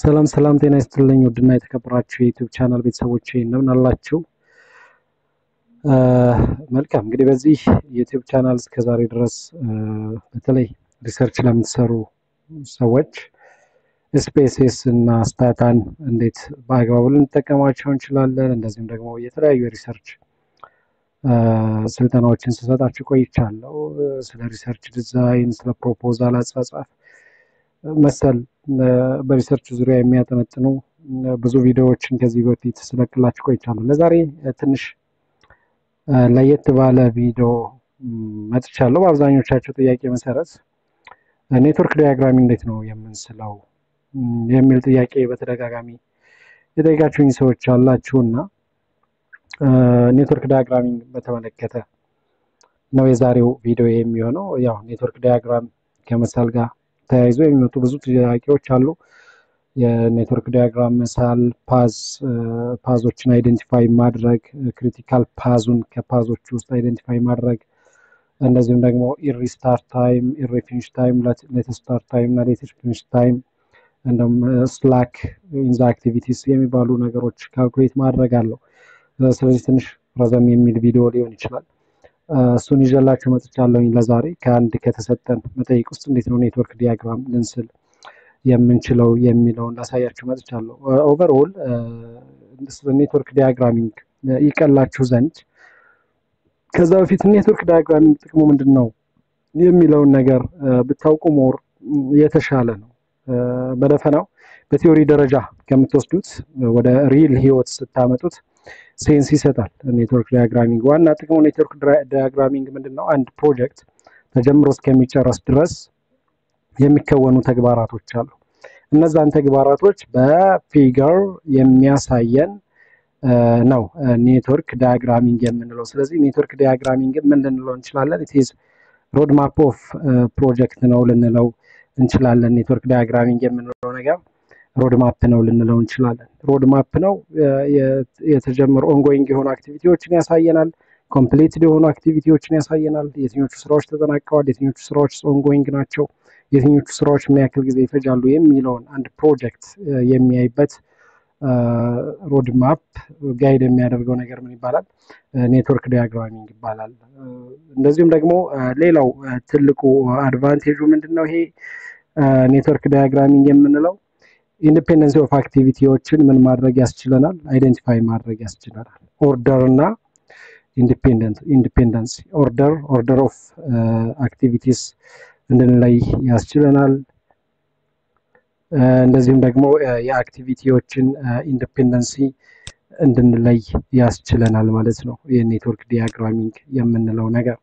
ሰላም ሰላም፣ ጤና ይስጥልኝ ውድና የተከበራችሁ የዩቲዩብ ቻናል ቤተሰቦች እንደምን አላችሁ? መልካም እንግዲህ በዚህ የዩቲዩብ ቻናል እስከዛሬ ድረስ በተለይ ሪሰርች ለምትሰሩ ሰዎች ስፔስስ እና ስታታን እንዴት በአግባቡ ልንጠቀማቸው እንችላለን፣ እንደዚሁም ደግሞ የተለያዩ የሪሰርች ስልጠናዎችን ስሰጣችሁ ቆይቻለሁ። ስለ ሪሰርች ዲዛይን፣ ስለ ፕሮፖዛል አጻጻፍ መሰል በሪሰርች ዙሪያ የሚያጠነጥኑ ብዙ ቪዲዮዎችን ከዚህ በፊት ስለቅላችሁ ቆይቻለሁ። ለዛሬ ትንሽ ለየት ባለ ቪዲዮ መጥቻለሁ። በአብዛኞቻቸው ጥያቄ መሰረት ኔትወርክ ዲያግራም እንዴት ነው የምንስለው የሚል ጥያቄ በተደጋጋሚ የጠየቃችሁኝ ሰዎች አላችሁና ኔትወርክ ዲያግራሚንግ በተመለከተ ነው የዛሬው ቪዲዮ የሚሆነው። ያው ኔትወርክ ዲያግራም ከመሳል ጋር ተያይዞ የሚመጡ ብዙ ጥያቄዎች አሉ። የኔትወርክ ዲያግራም መሳል፣ ፓዝ ፓዞችን አይደንቲፋይ ማድረግ፣ ክሪቲካል ፓዙን ከፓዞች ውስጥ አይደንቲፋይ ማድረግ፣ እንደዚሁም ደግሞ ኢሪ ስታርት ታይም፣ ኢሪ ፊኒሽ ታይም፣ ሌተስት ስታርት ታይም እና ሌተስት ፊኒሽ ታይም እንደም ስላክ ኢንዛ አክቲቪቲስ የሚባሉ ነገሮች ካልኩሌት ማድረግ አለው። ስለዚህ ትንሽ ረዘም የሚል ቪዲዮ ሊሆን ይችላል። እሱን ይዤላችሁ መጥቻለሁኝ ለዛሬ ከአንድ ከተሰጠን መጠይቅ ውስጥ እንዴት ነው ኔትወርክ ዲያግራም ልንስል የምንችለው የሚለውን ላሳያችሁ መጥቻለሁ። ኦቨርኦል ኔትወርክ ዲያግራሚንግ ይቀላችሁ ዘንድ ከዛ በፊት ኔትወርክ ዲያግራሚንግ ጥቅሙ ምንድን ነው የሚለውን ነገር ብታውቁ ሞር የተሻለ ነው። በደፈናው በቲዮሪ ደረጃ ከምትወስዱት ወደ ሪል ህይወት ስታመጡት ሴንስ ይሰጣል። ኔትወርክ ዲያግራሚንግ ዋና ጥቅሙ ኔትወርክ ዲያግራሚንግ ምንድን ነው? አንድ ፕሮጀክት ተጀምሮ እስከሚጨረስ ድረስ የሚከወኑ ተግባራቶች አሉ። እነዛን ተግባራቶች በፊገር የሚያሳየን ነው ኔትወርክ ዲያግራሚንግ የምንለው። ስለዚህ ኔትወርክ ዲያግራሚንግ ምን ልንለው እንችላለን? ኢትዝ ሮድማፕ ኦፍ ፕሮጀክት ነው ልንለው እንችላለን። ኔትወርክ ዲያግራሚንግ የምንለው ነገር ሮድማፕ ነው ልንለው እንችላለን። ሮድማፕ ነው የተጀመሩ ኦንጎይንግ የሆኑ አክቲቪቲዎችን ያሳየናል። ኮምፕሊት የሆኑ አክቲቪቲዎችን ያሳየናል። የትኞቹ ስራዎች ተጠናቀዋል፣ የትኞቹ ስራዎች ኦንጎይንግ ናቸው፣ የትኞቹ ስራዎች ምን ያክል ጊዜ ይፈጃሉ የሚለውን አንድ ፕሮጀክት የሚያይበት ሮድማፕ ጋይድ የሚያደርገው ነገር ምን ይባላል? ኔትወርክ ዲያግራሚንግ ይባላል። እንደዚሁም ደግሞ ሌላው ትልቁ አድቫንቴጁ ምንድን ነው? ይሄ ኔትወርክ ዲያግራሚንግ የምንለው ኢንዲፔንደንሲ ኦፍ አክቲቪቲዎችን ምን ማድረግ ያስችለናል? አይደንቲፋይ ማድረግ ያስችለናል። ኦርደር እና ኢንዲፔንደንስ ኦርደር ኦርደር ኦፍ አክቲቪቲስ እንድንለይ ያስችለናል። እንደዚሁም ደግሞ የአክቲቪቲዎችን ኢንዲፔንደንሲ እንድንለይ ያስችለናል ማለት ነው። የኔትወርክ ዲያግራሚንግ የምንለው ነገር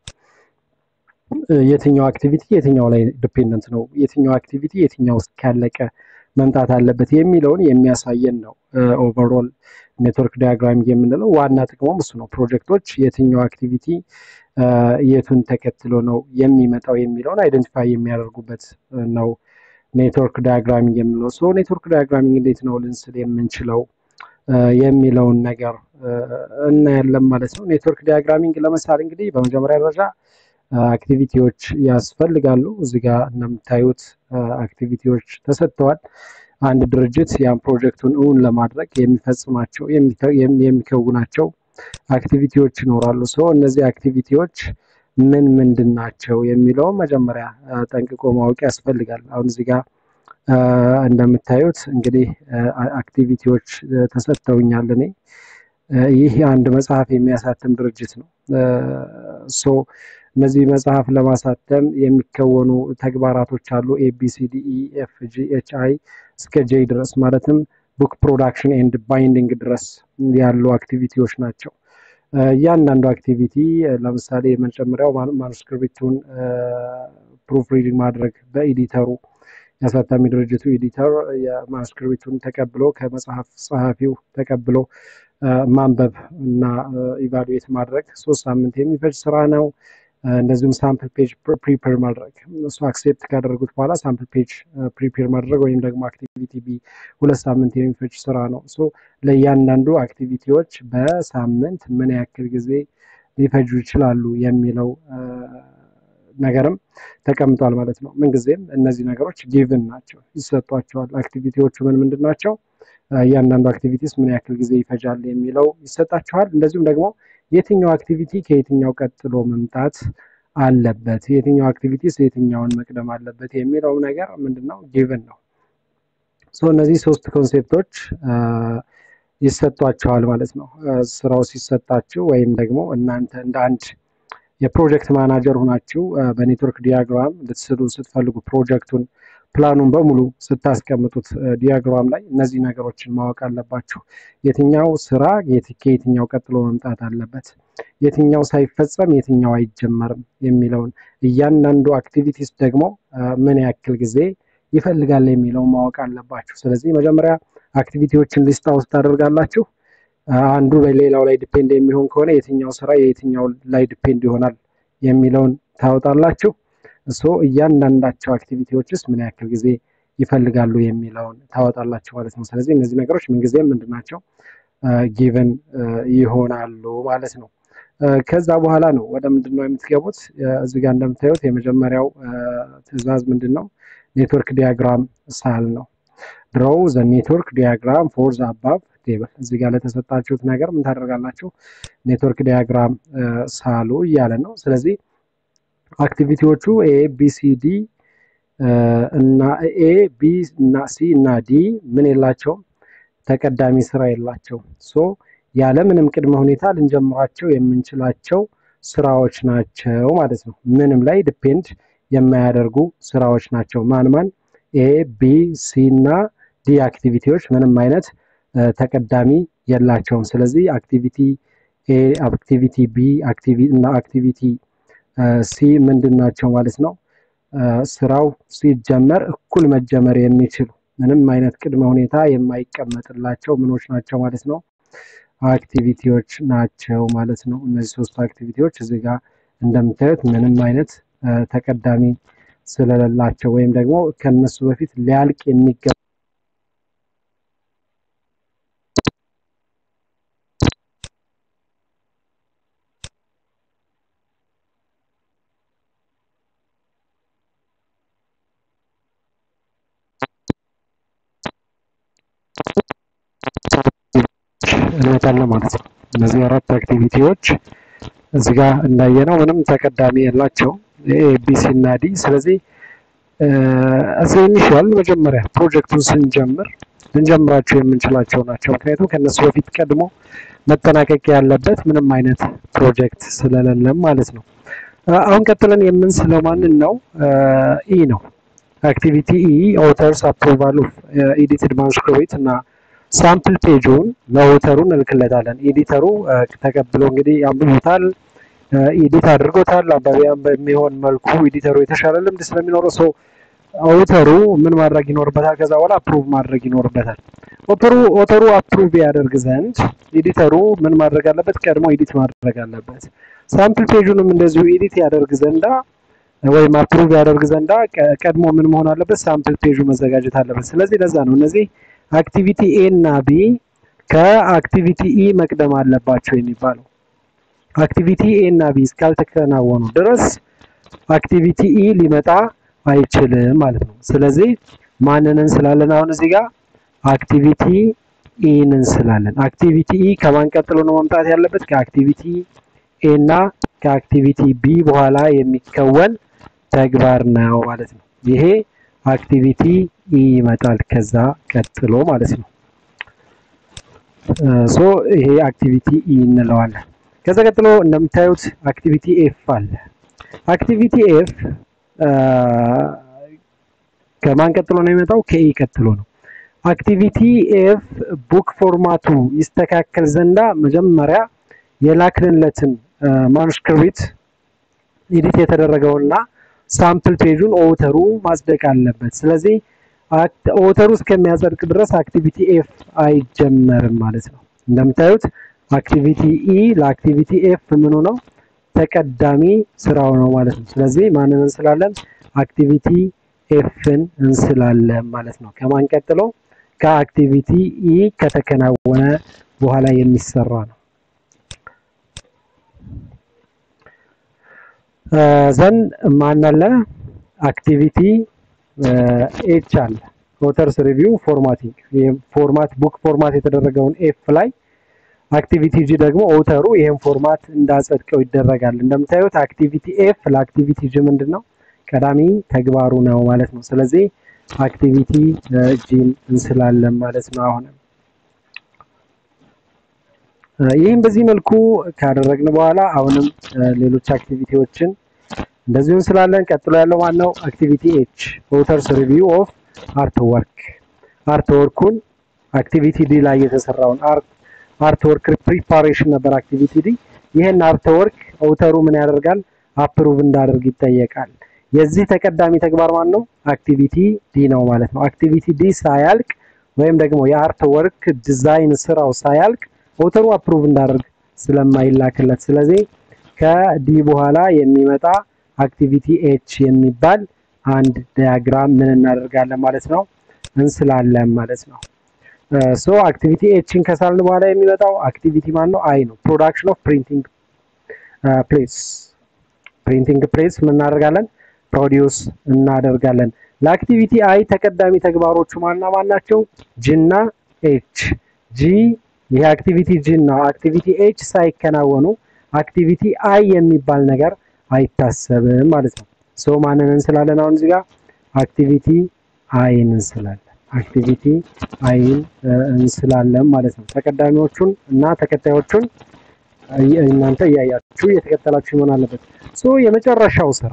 የትኛው አክቲቪቲ የትኛው ላይ ዲፔንደንት ነው፣ የትኛው አክቲቪቲ የትኛው ውስጥ ካለቀ መምጣት አለበት የሚለውን የሚያሳየን ነው። ኦቨርኦል ኔትወርክ ዲያግራሚንግ የምንለው ዋና ጥቅሙም እሱ ነው። ፕሮጀክቶች የትኛው አክቲቪቲ የቱን ተከትሎ ነው የሚመጣው የሚለውን አይደንቲፋይ የሚያደርጉበት ነው ኔትወርክ ዲያግራሚንግ የምንለው። ሶ ኔትወርክ ዲያግራሚንግ እንዴት ነው ልንስል የምንችለው የሚለውን ነገር እናያለን ማለት ነው። ኔትወርክ ዲያግራሚንግ ለመሳል እንግዲህ በመጀመሪያ ደረጃ አክቲቪቲዎች ያስፈልጋሉ። እዚህ ጋር እንደምታዩት አክቲቪቲዎች ተሰጥተዋል። አንድ ድርጅት ያን ፕሮጀክቱን እውን ለማድረግ የሚፈጽማቸው የሚከውናቸው አክቲቪቲዎች ይኖራሉ። ሰው እነዚህ አክቲቪቲዎች ምን ምንድን ናቸው የሚለውን መጀመሪያ ጠንቅቆ ማወቅ ያስፈልጋል። አሁን እዚህ ጋር እንደምታዩት እንግዲህ አክቲቪቲዎች ተሰጥተውኛል። እኔ ይህ አንድ መጽሐፍ የሚያሳትም ድርጅት ነው። ሶ እነዚህ መጽሐፍ ለማሳተም የሚከወኑ ተግባራቶች አሉ። ኤቢሲዲ ኤፍ ጂ ኤች አይ እስከ ጄ ድረስ ማለትም ቡክ ፕሮዳክሽን ኤንድ ባይንዲንግ ድረስ ያሉ አክቲቪቲዎች ናቸው። እያንዳንዱ አክቲቪቲ ለምሳሌ የመጀመሪያው ማኑስክሪፕቱን ፕሩፍ ሪዲንግ ማድረግ በኤዲተሩ የአሳታሚ ድርጅቱ ኤዲተር የማኑስክሪፕቱን ተቀብሎ ከመጽሐፍ ጸሐፊው ተቀብሎ ማንበብ እና ኢቫሉዌት ማድረግ ሶስት ሳምንት የሚፈጅ ስራ ነው። እንደዚሁም ሳምፕል ፔጅ ፕሪፔር ማድረግ እሱ አክሴፕት ካደረጉት በኋላ ሳምፕል ፔጅ ፕሪፔር ማድረግ ወይም ደግሞ አክቲቪቲ ቢ ሁለት ሳምንት የሚፈጅ ስራ ነው። ሶ ለእያንዳንዱ አክቲቪቲዎች በሳምንት ምን ያክል ጊዜ ሊፈጁ ይችላሉ የሚለው ነገርም ተቀምጧል ማለት ነው። ምንጊዜም እነዚህ ነገሮች ጊቭን ናቸው፣ ይሰጧቸዋል። አክቲቪቲዎቹ ምን ምንድን ናቸው? እያንዳንዱ አክቲቪቲስ ምን ያክል ጊዜ ይፈጃል የሚለው ይሰጣችኋል። እንደዚሁም ደግሞ የትኛው አክቲቪቲ ከየትኛው ቀጥሎ መምጣት አለበት፣ የትኛው አክቲቪቲስ የትኛውን መቅደም አለበት የሚለው ነገር ምንድን ነው? ጊቭን ነው። ሶ እነዚህ ሶስት ኮንሴፕቶች ይሰጧቸዋል ማለት ነው። ስራው ሲሰጣችሁ ወይም ደግሞ እናንተ እንደ አንድ የፕሮጀክት ማናጀር ሆናችሁ በኔትወርክ ዲያግራም ልትስሉ ስትፈልጉ ፕሮጀክቱን ፕላኑን በሙሉ ስታስቀምጡት ዲያግራም ላይ እነዚህ ነገሮችን ማወቅ አለባችሁ። የትኛው ስራ ከየትኛው ቀጥሎ መምጣት አለበት፣ የትኛው ሳይፈጸም የትኛው አይጀመርም የሚለውን እያንዳንዱ አክቲቪቲስ ደግሞ ምን ያክል ጊዜ ይፈልጋል የሚለው ማወቅ አለባችሁ። ስለዚህ መጀመሪያ አክቲቪቲዎችን ሊስት አውት ታደርጋላችሁ። አንዱ በሌላው ላይ ዲፔንድ የሚሆን ከሆነ የትኛው ስራ የየትኛው ላይ ዲፔንድ ይሆናል የሚለውን ታወጣላችሁ። እሶ እያንዳንዳቸው አክቲቪቲዎችስ ምን ያክል ጊዜ ይፈልጋሉ የሚለውን ታወጣላችሁ ማለት ነው። ስለዚህ እነዚህ ነገሮች ምንጊዜም ምንድን ናቸው? ጊቨን ይሆናሉ ማለት ነው። ከዛ በኋላ ነው ወደ ምንድን ነው የምትገቡት። እዚህ ጋር እንደምታዩት የመጀመሪያው ትዕዛዝ ምንድን ነው? ኔትወርክ ዲያግራም ሳል ነው። ድሮው ዘ ኔትወርክ ዲያግራም ፎር ዘ አባቭ ቴብል። እዚህ ጋር ለተሰጣችሁት ነገር ምን ታደርጋላችሁ? ኔትወርክ ዲያግራም ሳሉ እያለ ነው። ስለዚህ አክቲቪቲዎቹ ኤ ቢ ሲ ዲ እና ኤ ቢ እና ሲ እና ዲ ምን የላቸውም? ተቀዳሚ ስራ የላቸውም። ሶ ያለምንም ቅድመ ሁኔታ ልንጀምራቸው የምንችላቸው ስራዎች ናቸው ማለት ነው። ምንም ላይ ዲፔንድ የማያደርጉ ስራዎች ናቸው። ማን ማን? ኤ ቢ ሲ እና ዲ አክቲቪቲዎች ምንም አይነት ተቀዳሚ የላቸውም። ስለዚህ አክቲቪቲ ኤ፣ አክቲቪቲ ቢ እና አክቲቪቲ ሲ ምንድን ናቸው ማለት ነው? ስራው ሲጀመር እኩል መጀመር የሚችሉ ምንም አይነት ቅድመ ሁኔታ የማይቀመጥላቸው ምኖች ናቸው ማለት ነው? አክቲቪቲዎች ናቸው ማለት ነው። እነዚህ ሶስቱ አክቲቪቲዎች እዚህ ጋር እንደምታዩት ምንም አይነት ተቀዳሚ ስለሌላቸው ወይም ደግሞ ከነሱ በፊት ሊያልቅ የሚገባ እንመጣለን ማለት ነው። እነዚህ አራት አክቲቪቲዎች እዚህ ጋር እንዳየነው ምንም ተቀዳሚ የላቸው ኤቢሲ እና ዲ። ስለዚህ እዚህ ኢኒሺያል መጀመሪያ ፕሮጀክቱን ስንጀምር ልንጀምራቸው የምንችላቸው ናቸው። ምክንያቱም ከእነሱ በፊት ቀድሞ መጠናቀቅ ያለበት ምንም አይነት ፕሮጀክት ስለሌለም ማለት ነው። አሁን ቀጥለን የምንስለው ማንን ነው? ኢ ነው። አክቲቪቲ ኢ ኦተርስ አፕሮቫል ኦፍ ኤዲትድ ማኑስክሪፕት እና ሳምፕል ፔጁን ለኦተሩ እንልክለታለን። ኤዲተሩ ተቀብሎ እንግዲህ አንብቦታል፣ ኤዲት አድርጎታል። አንባቢያን በሚሆን መልኩ ኤዲተሩ የተሻለ ልምድ ስለሚኖረው ሰው ኦተሩ ምን ማድረግ ይኖርበታል? ከዛ በኋላ አፕሩቭ ማድረግ ይኖርበታል። ኦተሩ ኦተሩ አፕሩቭ ያደርግ ዘንድ ኤዲተሩ ምን ማድረግ አለበት? ቀድሞ ኤዲት ማድረግ አለበት። ሳምፕል ፔጁንም እንደዚሁ ኤዲት ያደርግ ዘንዳ ወይም አፕሩቭ ያደርግ ዘንዳ ቀድሞ ምን መሆን አለበት? ሳምፕል ፔጁ መዘጋጀት አለበት። ስለዚህ ለዛ ነው እነዚህ አክቲቪቲ ኤ እና ቢ ከአክቲቪቲ ኢ መቅደም አለባቸው የሚባለው። አክቲቪቲ ኤ እና ቢ እስካልተከናወኑ ድረስ አክቲቪቲ ኢ ሊመጣ አይችልም ማለት ነው። ስለዚህ ማንን እንስላለን? አሁን እዚህ ጋር አክቲቪቲ ኢን እንስላለን። አክቲቪቲ ኢ ከማን ቀጥሎ ነው መምጣት ያለበት? ከአክቲቪቲ ኤ እና ከአክቲቪቲ ቢ በኋላ የሚከወን ተግባር ነው ማለት ነው። ይሄ አክቲቪቲ ኢ ይመጣል ከዛ ቀጥሎ ማለት ነው። ሶ ይሄ አክቲቪቲ ኢ እንለዋለን። ከዛ ቀጥሎ እንደምታዩት አክቲቪቲ ኤፍ አለ። አክቲቪቲ ኤፍ ከማን ቀጥሎ ነው የሚመጣው? ከኢ ቀጥሎ ነው። አክቲቪቲ ኤፍ ቡክ ፎርማቱ ይስተካከል ዘንዳ መጀመሪያ የላክንለትን ማኑስክሪፕት ኤዲት የተደረገውና ሳምፕል ፔጁን ኦተሩ ማጽደቅ አለበት። ስለዚህ ኦተሩ እስከሚያጸድቅ ድረስ አክቲቪቲ ኤፍ አይጀመርም ማለት ነው። እንደምታዩት አክቲቪቲ ኢ ለአክቲቪቲ ኤፍ ምኑ ነው? ተቀዳሚ ስራው ነው ማለት ነው። ስለዚህ ማንን እንስላለን? አክቲቪቲ ኤፍን እንስላለን ማለት ነው። ከማን ቀጥሎ? ከአክቲቪቲ ኢ ከተከናወነ በኋላ የሚሰራ ነው። ዘን ማን አለ አክቲቪቲ ኤች አለ ኦተርስ ሪቪው ፎርማቲንግ ፎርማት ቡክ ፎርማት የተደረገውን ኤፍ ላይ አክቲቪቲ ጂ ደግሞ ኦተሩ ይህን ፎርማት እንዳጸድቀው ይደረጋል። እንደምታዩት አክቲቪቲ ኤፍ ለአክቲቪቲ ጂ ምንድን ነው ቀዳሚ ተግባሩ ነው ማለት ነው። ስለዚህ አክቲቪቲ ጂን እንስላለን ማለት ነው። አሁንም ይህም በዚህ መልኩ ካደረግን በኋላ አሁንም ሌሎች አክቲቪቲዎችን እንደዚሁ እንስላለን። ቀጥሎ ያለው ማን ነው? አክቲቪቲ ኤች ኦተርስ ሪቪው ኦፍ አርት ወርክ አርት ወርኩን አክቲቪቲ ዲ ላይ የተሰራውን አርት አርት ወርክ ፕሪፓሬሽን ነበር አክቲቪቲ ዲ። ይህን አርት ወርክ ኦተሩ ምን ያደርጋል? አፕሩቭ እንዳደርግ ይጠየቃል። የዚህ ተቀዳሚ ተግባር ማን ነው? አክቲቪቲ ዲ ነው ማለት ነው። አክቲቪቲ ዲ ሳያልቅ ወይም ደግሞ የአርት ወርክ ዲዛይን ስራው ሳያልቅ ኦተሩ አፕሩቭ እንዳደርግ ስለማይላክለት፣ ስለዚህ ከዲ በኋላ የሚመጣ አክቲቪቲ ኤች የሚባል አንድ ዲያግራም ምን እናደርጋለን ማለት ነው እንስላለን ማለት ነው። ሶ አክቲቪቲ ኤችን ከሳልን በኋላ የሚመጣው አክቲቪቲ ማን ነው? አይ ነው። ፕሮዳክሽን ኦፍ ፕሪንቲንግ ፕሬስ ፕሪንቲንግ ፕሬስ ምን እናደርጋለን? ፕሮዲውስ እናደርጋለን። ለአክቲቪቲ አይ ተቀዳሚ ተግባሮቹ ማና ማን ናቸው? ጂ እና ኤች። ጂ ይሄ አክቲቪቲ ጂ እና አክቲቪቲ ኤች ሳይከናወኑ አክቲቪቲ አይ የሚባል ነገር አይታሰብም ማለት ነው። ሶ ማንን እንስላለን? አሁን እዚህ ጋር አክቲቪቲ አይን እንስላለን። አክቲቪቲ አይን እንስላለን ማለት ነው። ተቀዳሚዎቹን እና ተከታዮቹን እናንተ እያያችሁ እየተከተላችሁ መሆን አለበት። ሶ የመጨረሻው ስራ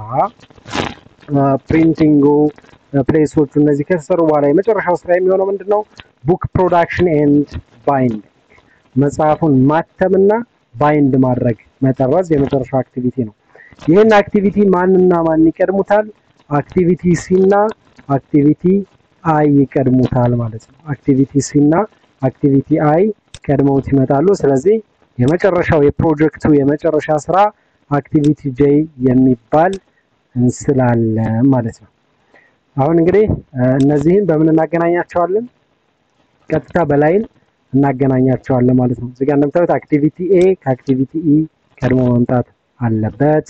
ፕሪንቲንጉ ፕሌሶቹ እነዚህ ከተሰሩ በኋላ የመጨረሻው ስራ የሚሆነው ምንድን ነው? ቡክ ፕሮዳክሽን ኤንድ ባይንድ መጽሐፉን ማተምና ባይንድ ማድረግ መጠረዝ የመጨረሻው አክቲቪቲ ነው። ይህን አክቲቪቲ ማንና ማን ይቀድሙታል? አክቲቪቲ ሲ እና አክቲቪቲ አይ ይቀድሙታል ማለት ነው። አክቲቪቲ ሲ እና አክቲቪቲ አይ ቀድመውት ይመጣሉ። ስለዚህ የመጨረሻው የፕሮጀክቱ የመጨረሻ ስራ አክቲቪቲ ጄ የሚባል እንስላለን ማለት ነው። አሁን እንግዲህ እነዚህን በምን እናገናኛቸዋለን? ቀጥታ በላይን እናገናኛቸዋለን ማለት ነው። እዚጋ እንደምታዩት አክቲቪቲ ኤ ከአክቲቪቲ ኢ ቀድሞ መምጣት አለበት።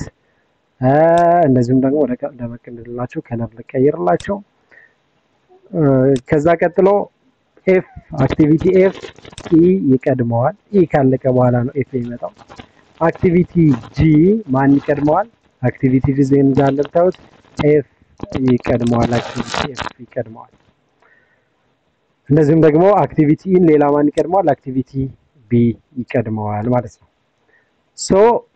እንደዚሁም ደግሞ ወደ ደመቅ እንድንላቸው ከለር ልቀይርላቸው። ከዛ ቀጥሎ ኤፍ አክቲቪቲ ኤፍ ኢ ይቀድመዋል። ኢ ካለቀ በኋላ ነው ኤፍ የሚመጣው። አክቲቪቲ ጂ ማን ይቀድመዋል? አክቲቪቲ ጂ ዜን ጋር እንደምታዩት ኤፍ ይቀድመዋል። አክቲቪቲ ኤፍ ይቀድመዋል። እንደዚሁም ደግሞ አክቲቪቲ ኢን ሌላ ማን ይቀድመዋል? አክቲቪቲ ቢ ይቀድመዋል ማለት ነው። ሶ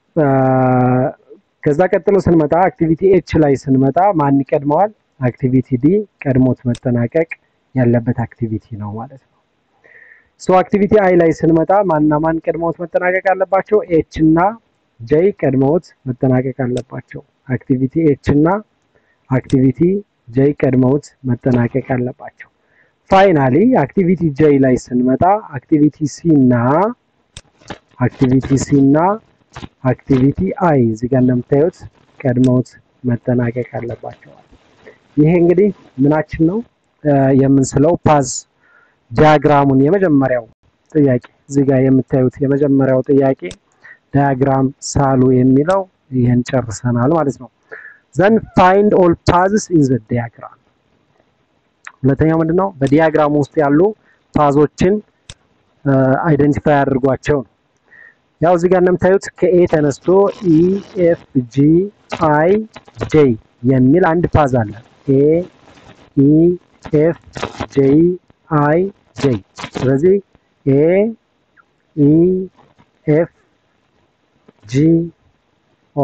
ከዛ ቀጥሎ ስንመጣ አክቲቪቲ ኤች ላይ ስንመጣ ማን ይቀድመዋል? አክቲቪቲ ዲ ቀድሞት መጠናቀቅ ያለበት አክቲቪቲ ነው ማለት ነው። ሶ አክቲቪቲ አይ ላይ ስንመጣ ማንና ማን ቀድሞት መጠናቀቅ አለባቸው? ኤች እና ጄይ ቀድሞት መጠናቀቅ አለባቸው። አክቲቪቲ ኤች እና አክቲቪቲ ጄይ ቀድመውት መጠናቀቅ አለባቸው። ፋይናሊ አክቲቪቲ ጄይ ላይ ስንመጣ አክቲቪቲ ሲ እና አክቲቪቲ ሲ እና አክቲቪቲ አይ እዚህ ጋር እንደምታዩት ቀድመውት መጠናቀቅ አለባቸዋል። ይሄ እንግዲህ ምናችን ነው የምንስለው ፓዝ ዲያግራሙን የመጀመሪያው ጥያቄ እዚህ ጋር የምታዩት የመጀመሪያው ጥያቄ ዲያግራም ሳሉ የሚለው ይህን ጨርሰናል ማለት ነው። ዘን ፋይንድ ኦል ፓዝስ ኢን ዘ ዲያግራም ሁለተኛው ምንድን ነው? በዲያግራሙ ውስጥ ያሉ ፓዞችን አይደንቲፋይ አድርጓቸው ነው። ያው እዚህ ጋር እንደምታዩት ከኤ ተነስቶ ኢ ኤፍ ጂ አይ ጄ የሚል አንድ ፓዝ አለ። ኤ ኢ ኤፍ ጄ አይ ጄ። ስለዚህ ኤ ኢ ኤፍ ጂ ኦ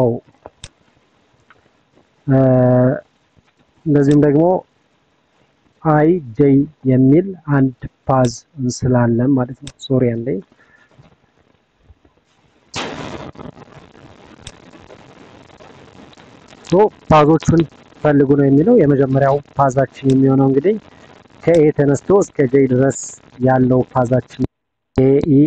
እንደዚሁም ደግሞ አይ ጄ የሚል አንድ ፓዝ እንስላለን ማለት ነው። ሶሪ አንዴ ሶ ፓዞቹን ፈልጉ ነው የሚለው። የመጀመሪያው ፓዛችን የሚሆነው እንግዲህ ከኤ ተነስቶ እስከ ጄ ድረስ ያለው ፓዛችን ኤ ኢ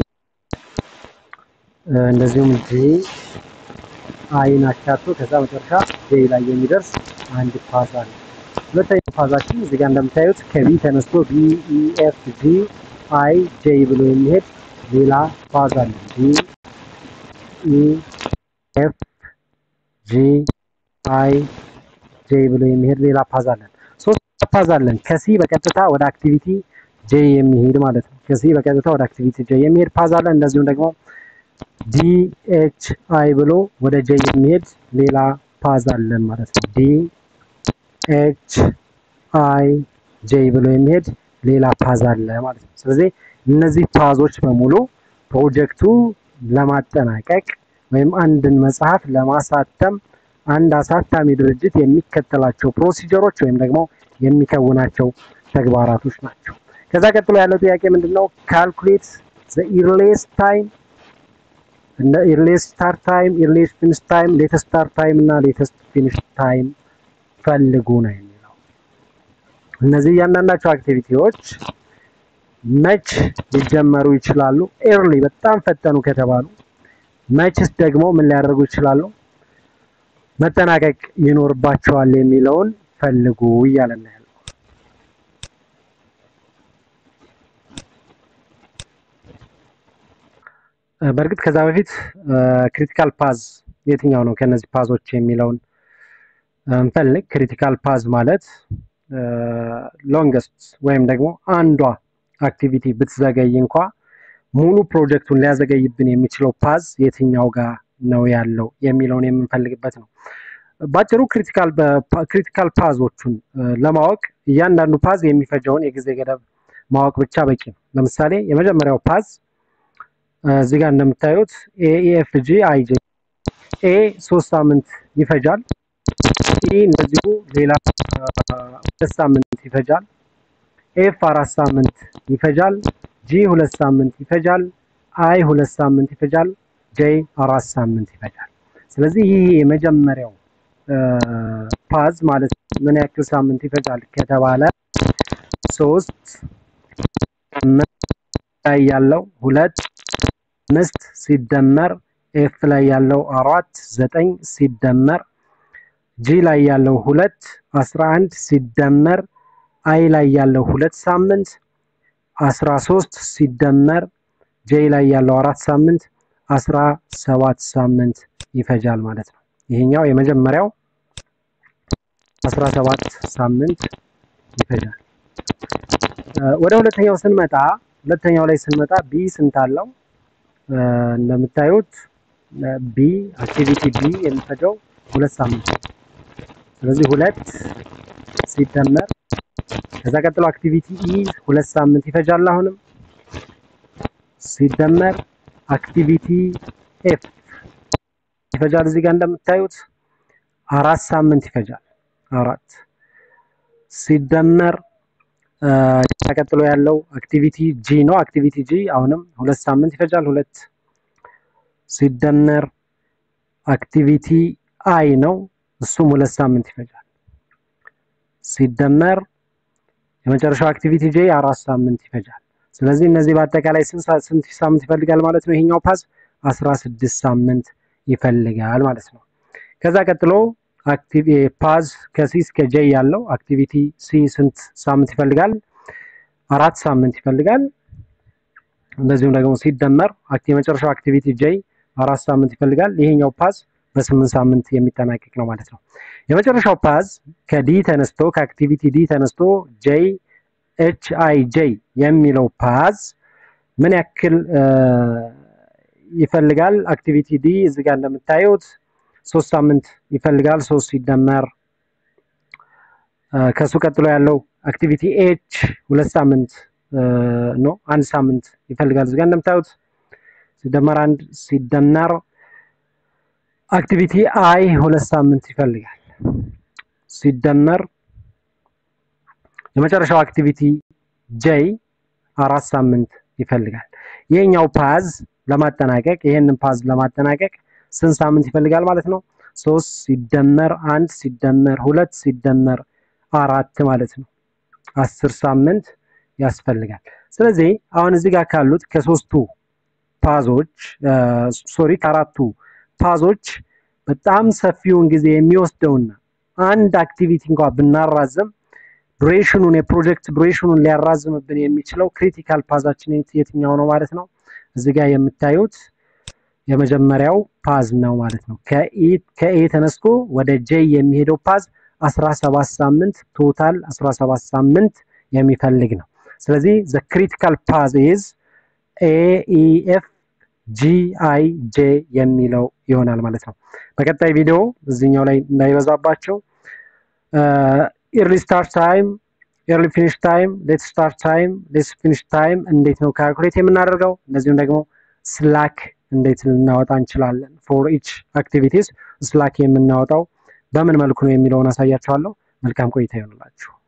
እንደዚሁም ጂ አይን አካቶ ከዛ መጨረሻ ጄ ላይ የሚደርስ አንድ ፓዝ አለ። ሁለተኛው ፓዛችን እዚህ ጋር እንደምታዩት ከቢ ተነስቶ ቢ ኢ ኤፍ ጂ አይ ጄ ብሎ የሚሄድ ሌላ ፓዝ አለ። ቢ ኢ ኤፍ ጂ አይ ጄ ብሎ የሚሄድ ሌላ ፓዝ አለን። ሶስት ፓዝ አለን ከሲ በቀጥታ ወደ አክቲቪቲ ጄ የሚሄድ ማለት ነው። ከሲ በቀጥታ ወደ አክቲቪቲ ጄ የሚሄድ ፓዝ አለን። እንደዚሁም ደግሞ ዲ ኤች አይ ብሎ ወደ ጄ የሚሄድ ሌላ ፓዝ አለን ማለት ነው። ዲ ኤች አይ ጄ ብሎ የሚሄድ ሌላ ፓዝ አለ ማለት ነው። ስለዚህ እነዚህ ፓዞች በሙሉ ፕሮጀክቱ ለማጠናቀቅ ወይም አንድን መጽሐፍ ለማሳተም አንድ አሳታሚ ድርጅት የሚከተላቸው ፕሮሲጀሮች ወይም ደግሞ የሚከውናቸው ተግባራቶች ናቸው። ከዛ ቀጥሎ ያለው ጥያቄ ምንድን ነው? ካልኩሌት ዘ ኢርሌስት ታይም እንደ ኢርሌስት ስታርት ታይም፣ ኢርሌስት ፊኒሽ ታይም፣ ሌተስት ስታርት ታይም እና ሌተስት ፊኒሽ ታይም ፈልጉ ነው የሚለው። እነዚህ እያንዳንዳቸው አክቲቪቲዎች መች ሊጀመሩ ይችላሉ? ኤርሊ በጣም ፈጠኑ ከተባሉ መችስ ደግሞ ምን ሊያደርጉ ይችላሉ? መጠናቀቅ ይኖርባቸዋል የሚለውን ፈልጉ እያለን ያለው። በእርግጥ ከዛ በፊት ክሪቲካል ፓዝ የትኛው ነው ከነዚህ ፓዞች የሚለውን እንፈልግ። ክሪቲካል ፓዝ ማለት ሎንገስት ወይም ደግሞ አንዷ አክቲቪቲ ብትዘገይ እንኳ ሙሉ ፕሮጀክቱን ሊያዘገይብን የሚችለው ፓዝ የትኛው ጋር ነው ያለው የሚለውን የምንፈልግበት ነው። ባጭሩ ክሪቲካል ፓዞቹን ለማወቅ እያንዳንዱ ፓዝ የሚፈጀውን የጊዜ ገደብ ማወቅ ብቻ በቂ ነው። ለምሳሌ የመጀመሪያው ፓዝ እዚህ ጋር እንደምታዩት ኤኤፍጂ አይጄ ኤ ሶስት ሳምንት ይፈጃል። ኢ እንደዚሁ ሌላ ሁለት ሳምንት ይፈጃል። ኤፍ አራት ሳምንት ይፈጃል። ጂ ሁለት ሳምንት ይፈጃል። አይ ሁለት ሳምንት ይፈጃል። ጄ አራት ሳምንት ይፈጃል። ስለዚህ ይህ የመጀመሪያው ፓዝ ማለት ምን ያክል ሳምንት ይፈጃል ከተባለ ሶስት ላይ ያለው ሁለት አምስት ሲደመር ኤፍ ላይ ያለው አራት ዘጠኝ ሲደመር ጂ ላይ ያለው ሁለት አስራ አንድ ሲደመር አይ ላይ ያለው ሁለት ሳምንት አስራ ሶስት ሲደመር ጄ ላይ ያለው አራት ሳምንት አስራ ሰባት ሳምንት ይፈጃል ማለት ነው። ይሄኛው የመጀመሪያው አስራ ሰባት ሳምንት ይፈጃል። ወደ ሁለተኛው ስንመጣ ሁለተኛው ላይ ስንመጣ ቢ ስንት አለው? እንደምታዩት ቢ አክቲቪቲ ቢ የሚፈጀው ሁለት ሳምንት ነው። ስለዚህ ሁለት ሲደመር ከዛ ቀጥሎ አክቲቪቲ ኢ ሁለት ሳምንት ይፈጃል። አሁንም ሲደመር አክቲቪቲ ኤፍ ይፈጃል። እዚህ ጋር እንደምታዩት አራት ሳምንት ይፈጃል። አራት ሲደመር ተቀጥሎ ያለው አክቲቪቲ ጂ ነው። አክቲቪቲ ጂ አሁንም ሁለት ሳምንት ይፈጃል። ሁለት ሲደመር አክቲቪቲ አይ ነው። እሱም ሁለት ሳምንት ይፈጃል። ሲደመር የመጨረሻው አክቲቪቲ ጄ አራት ሳምንት ይፈጃል። ስለዚህ እነዚህ በአጠቃላይ ስንት ሳምንት ይፈልጋል ማለት ነው? ይሄኛው ፓዝ አስራ ስድስት ሳምንት ይፈልጋል ማለት ነው። ከዛ ቀጥሎ አክቲቭ ፓዝ ከሲ እስከ ጄ ያለው አክቲቪቲ ሲ ስንት ሳምንት ይፈልጋል? አራት ሳምንት ይፈልጋል። እንደዚሁም ደግሞ ሲደመር የመጨረሻው አክቲቪቲ ጄ አራት ሳምንት ይፈልጋል። ይሄኛው ፓዝ በስምንት ሳምንት የሚጠናቀቅ ነው ማለት ነው። የመጨረሻው ፓዝ ከዲ ተነስቶ ከአክቲቪቲ ዲ ተነስቶ ጄ ኤች አይ ጄ የሚለው ፓዝ ምን ያክል ይፈልጋል? አክቲቪቲ ዲ እዚህ ጋር እንደምታዩት ሶስት ሳምንት ይፈልጋል። ሶስት ሲደመር ከሱ ቀጥሎ ያለው አክቲቪቲ ኤች ሁለት ሳምንት ነው፣ አንድ ሳምንት ይፈልጋል። እዚህ ጋር እንደምታዩት ሲደመር አንድ ሲደመር አክቲቪቲ አይ ሁለት ሳምንት ይፈልጋል። ሲደመር የመጨረሻው አክቲቪቲ ጄይ አራት ሳምንት ይፈልጋል። ይሄኛው ፓዝ ለማጠናቀቅ ይሄንን ፓዝ ለማጠናቀቅ ስንት ሳምንት ይፈልጋል ማለት ነው? ሶስት ሲደመር አንድ ሲደመር ሁለት ሲደመር አራት ማለት ነው። አስር ሳምንት ያስፈልጋል። ስለዚህ አሁን እዚህ ጋር ካሉት ከሶስቱ ፓዞች ሶሪ ከአራቱ ፓዞች በጣም ሰፊውን ጊዜ የሚወስደውና አንድ አክቲቪቲ እንኳ ብናራዝም ዱሬሽኑን የፕሮጀክት ዱሬሽኑን ሊያራዝምብን የሚችለው ክሪቲካል ፓዛችን የትኛው ነው ማለት ነው? እዚህ ጋር የምታዩት የመጀመሪያው ፓዝ ነው ማለት ነው። ከኤ ተነስቶ ወደ ጄ የሚሄደው ፓዝ 17 ሳምንት ቶታል 17 ሳምንት የሚፈልግ ነው። ስለዚህ ዘ ክሪቲካል ፓዝ ኢዝ ኤ ኢ ኤፍ ጂ አይ ጄ የሚለው ይሆናል ማለት ነው። በቀጣይ ቪዲዮ እዚህኛው ላይ እንዳይበዛባቸው ኢርሊ ስታርት ታይም፣ ኤርሊ ፊኒሽ ታይም፣ ሌት ስታርት ታይም፣ ሌት ፊኒሽ ታይም እንዴት ነው ካልኩሌት የምናደርገው እንደዚሁም ደግሞ ስላክ እንዴት ልናወጣ እንችላለን ፎር ኢች አክቲቪቲስ ስላክ የምናወጣው በምን መልኩ ነው የሚለውን አሳያችኋለሁ። መልካም ቆይታ ይሆንላችሁ።